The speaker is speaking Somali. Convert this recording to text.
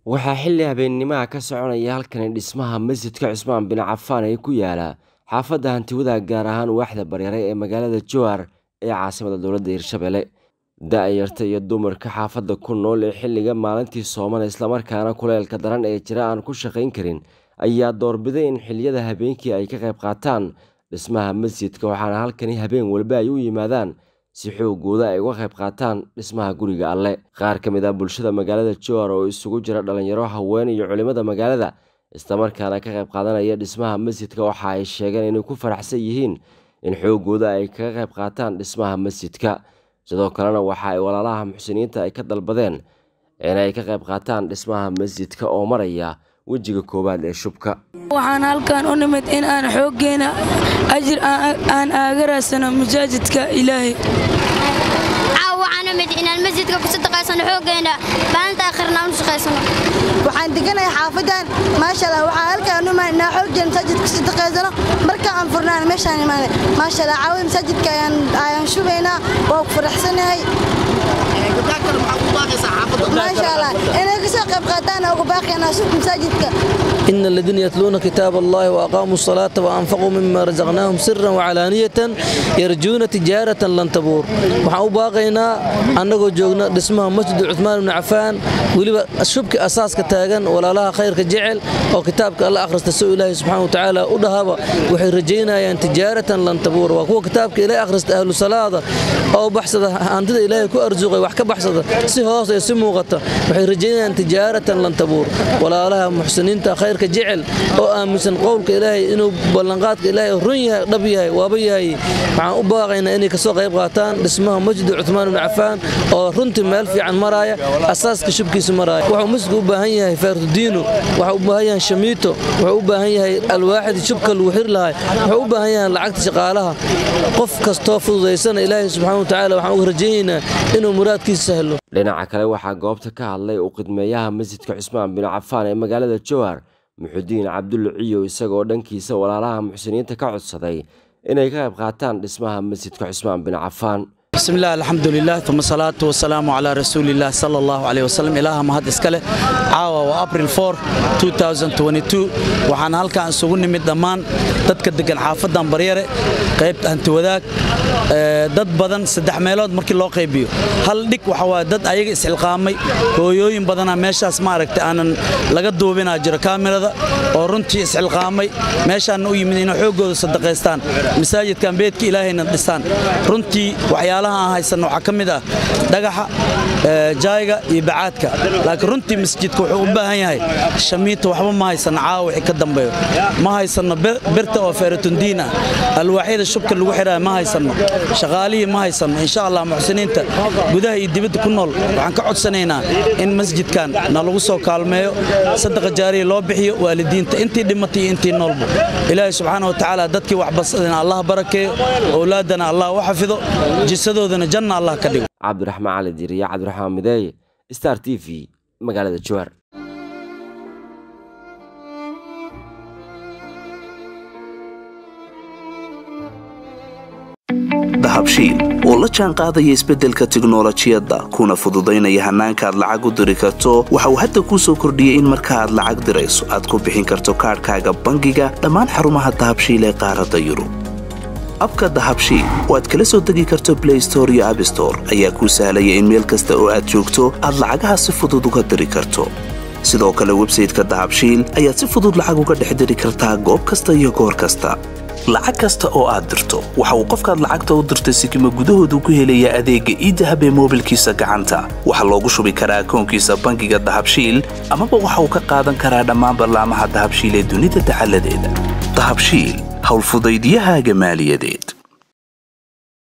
Waxaa xilli habeennimaha ka soconaya halkani dhismaha masjidka Cusmaan bin Cafaan ee ku yaala xaafadda Hantiwadaha gaar ahaan waaxda Bareere ee magaalada Jowhar ee caasimadda dowladda Hirshabelle. Da-yarta iyo dumarka xaafadda ku nool ee xilliga maalintii sooman islamarkaana kuleylka daran ee jira aan ku shaqayn karin ayaa doorbiday in xilliyada habeenkii ay ka qayb qaataan dhismaha masjidka waxaana halkani habeen walba ay u yimaadaan si xoogooda ay uga qayb qaataan dhismaha guriga alle qaar ka mid ah bulshada magaalada jowhar oo isugu jira dhalinyaro haween iyo culimada magaalada islamarkaana ka qayb qaadanaya dhismaha masjidka waxa ay sheegeen inay ku faraxsan yihiin in xoogooda ay kaga qayb qaataan dhismaha masjidka sidoo kalena waxa ay walaalaha muxsiniinta ay ka dalbadeen inay ka qayb qaataan dhismaha masjidka oo maraya wejiga koowaad ee shubka waxaan halkan u nimid in aan xooggeena ajir aan aaga raadsano masaajidka ilaahay caaw waxaan nimid inaan masjidka ku sadaqaysano xooggeena maalinta aakhirna aan u shaqaysano waxaan deganahay xaafadan maasha allah waxaan halkaan u imaan inaa xooggeena masaajidka ku sadaqaysano marka aan furnaan meeshaan imaanay maasha allah caawi masaajidka ayaan shubaynaa waa ku faraxsanahay maasha allah inay kasoo qayb qaataan ugu baaqaynaa suuq masaajidka إن الذين يتلون كتاب الله وأقاموا الصلاة وأنفقوا مما رزقناهم سرا وعلانية يرجون تجارة لن تبور waxaan u baaqaynaa annagoo joogna dhismaha masjid cuثmaan ibn cafaan weliba shubka asaaska taagan walaalaha khayrka jecel oo kitaabka alla akhrista soo ilaahay subxaana watacaala u dhahaba waxay rajaynayaan tijaaratan lan tabuur waa kuwa kitaabka ilaahay akhrista ahlu salaada oo baxsada hantida ilaahay ku arsuqay wax ka baxsada si hoos ee si muuqata waxay rajaynayaan tijaaratan lan tabuur walaalaha muxsiniinta khayrka jecel oo aaminsan qowlka ilaahay inuu ballanqaadka ilaahay run yahay dhab yahay waaba yahay waxaan u baaqaynaa inay kasoo qayb qaataan dhismaha masjid cuثmaan ibn cafaan oo runtii meel fiican maraaya asaaska shubkiisa maraaya wuxuu masjidku u baahan yahay faartudiino wuxuu u baahan yahay shamiito wuxuu u baahan yahay alwaaxid shubka lagu xiri lahay wuxuu u baahan yahay lacagta shaqaalaha qof kastoo fududaysana ilaahay subxaana watacaala waxaan uga rajaynaynaa inuu muraadkiisa sahlo dhinaca kale waxaa goobta ka hadlay u qidmeeyaha masjidka cusmaan bin cafaan ee magaalada jowhar muxudiin cabdulle ciyow isagoo dhankiisa walaalaha muxsiniinta ka codsaday inay ka qayb qaataan dhismaha masjidka cusmaan bin cafaan بسم الله الحمد لله ثم الصلاة والسلام على رسول الله صلى الله عليه وسلم إله مهد إسكاله عاوة وأبريل 4 2022 وحان هالكا أنسوغن نمد دمان دادك دقن حافظان بريرة قيبت أنت وذاك dad badan saddex meelood markii loo qaybiyo hal dhig waxa waa dad ayaga isxilqaamay hooyooyin badana meeshaas maaragtay aanan laga duubinaa jiro kaamirada oo runtii isxilqaamay meeshaanna u yimid inay xooggooda sadaqaystaan masaajidkan beedka ilaahayna dhistaan runtii waxyaalaha aan haysanno waxaa ka mid ah dhagaxa jaayga iyo bacaadka laakiin runtii masjidka wuxuu u baahan yahay shamiita waxba ma haysanno caawa wixii ka dambeeyo ma haysanno birta oo feeratundiin ah alwaaxyada shubka lagu xidhaya ma haysanno shaqaalihii ma haysanno insha allah muxsiniinta gudaha iyo dibadda ku nool waxaan ka codsanaynaa in masjidkan na lagu soo kaalmeeyo sadaqa jaariya loo bixiyo waalidiinta intii dhimatay iyo intii noolba ilaahay subxaana wa tacaala dadkii waxbasadana allah barakeeyo owlaadana allah u xafido jisadoodana janna allah ka dhigo cabdiraxmaan cali diir iyo cabdiraxmaan mideeye star t v magaalada jowhar dahabshiil oo la jaan qaadaya isbeddelka tiknolojiyadda kuna fududaynaya hannaanka aad lacag u diri karto waxa uu hadda kuu soo kordhiyey in marka aad lacag dirayso aad ku bixin karto kaadhkaaga bangiga dhammaan xarumaha dahabshiil ee qaaradda yurub abka dahabshiil oo aad kala soo degi karto blay store iyo abstore ayaa kuu sahlaya in meel kasta oo aad joogto aad lacagaha si fudud uga diri karto sidoo kale websayteka dahabshiil ayaad si fudud lacag uga dhex diri kartaa goob kasta iyo goor kasta lacag kasta oo aad dirto waxa uu qofkaad lacagta u dirtay sikima gudahoodu ku helayaa adeegga iidahab ee moobilkiisa gacanta waxaa loogu shubi karaa akoonkiisa bangiga dahabshiil amaba waxa uu ka qaadan karaa dhammaan ballaamaha dahabshiil ee dunida dacaladeeda dahabshiil howlfudaydyahaaga maaliyadeed